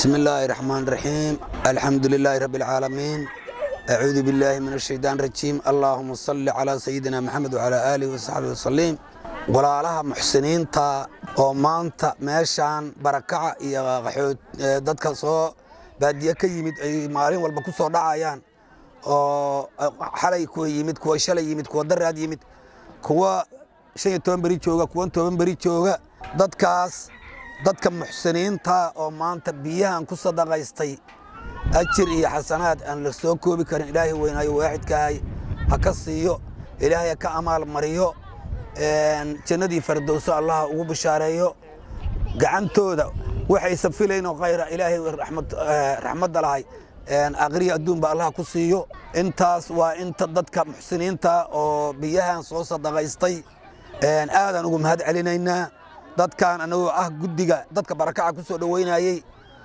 بسم الله الرحمن الرحيم الحمد لله رب العالمين أعوذ بالله من الشيطان الرجيم اللهم صل على سيدنا محمد وعلى آله وصحبه وسلم walaalaha muxsiniinta oo maanta meeshaan barakaca iyo qaxood dadka soo baadiye ka yimid ay maalin walba ku soo dhacayaan oo xalay kuwa yimid kuwa shalay yimid kuwa daraad yimid kuwa shan iyo toban beri jooga kuwa toban beri jooga dadkaas dadka muxsiniinta oo maanta biyahan ku sadaqaystay ajir iyo xasanaad aan la soo koobi karin ilaahay weynaayo waaxidkaahay ha ka siiyo ilaahay ha ka amaal mariyo jannadii fardowso allaha ugu bishaareeyo gacantooda waxaysa filaynoo khayra ilaahay raxmadda lahay aqriya adduunba allaha ku siiyo intaas waa inta dadka muxsiniinta oo biyahan soo sadaqaystay aadaan ugu mahad celinaynaa dadkan anagoo ah guddiga dadka barakaca ku soo dhoweynayey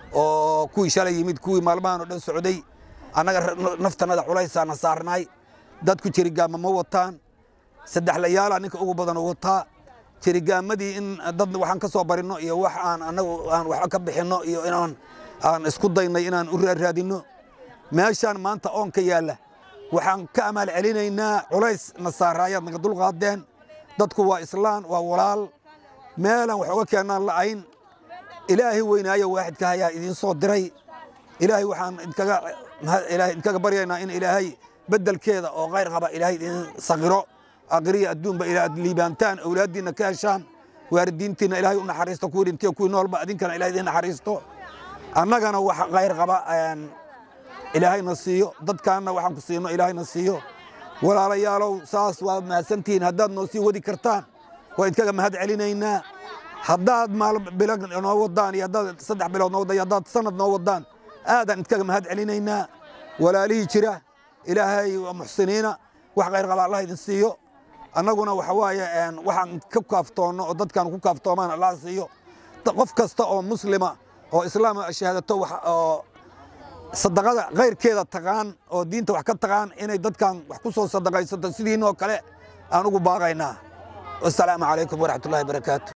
oo kuwii shalay yimid kuwii maalmahan oo dhan socday annaga naftanada culaysaana saarnay dadku jirigaama ma wataan saddex layaala ninka ugu badan u wataa jirigaamadii in dad waxaan ka soo barinno iyo wax aan annagu aan waxba ka bixinno iyo inaan aan isku daynay inaan u raaraadinno meeshaan maanta oonka yaalla waxaan ka amaal celinaynaa culays na saaraayaad naga dulqaadeen dadku waa islaan waa walaal meelaan wax uga keennaan la'ayn ilaahay weynaayo waaxidka hayaa idiin soo diray ilaahay waxaan idinkaga ilaahay idinkaga baryaynaa in ilaahay beddelkeeda oo khayr qaba ilaahay idiin saqiro aqriya adduunba ilaad liibaantaan awlaaddiinna ka heshaan waaridiintiinna ilaahay u naxariisto kuwii dhintiyo kuwii noolba adinkana ilahay idiin naxariisto annagana wax khayr qaba ilaahayna siiyo dadkaanna waxaan ku siino ilaahayna siiyo walaalayaalow saas waa mahadsantihiin haddaad noo sii wadi kartaan waa idinkaga mahad celinaynaa haddaad maal bilo noo wadaan iyo haddaad saddex bilood noo wadaan iyo haddaad sanad noo wadaan aadaan idinkaga mahad celinaynaa walaalihii jira ilaahay waa muxsiniina wax khayr qaba allah idin siiyo annaguna waxa waaye waxaan ka kaaftoonno oo dadkaan ku kaaftoomaan allah siiyo qof kasta oo muslima oo islaama shahaadato oo sadaqada khayrkeeda taqaan oo diinta wax ka taqaan inay dadkan wax ku soo sadaqaysato sidiinoo kale aan ugu baaqaynaa wasalaamu calaykum waraxmatullahi barakaatu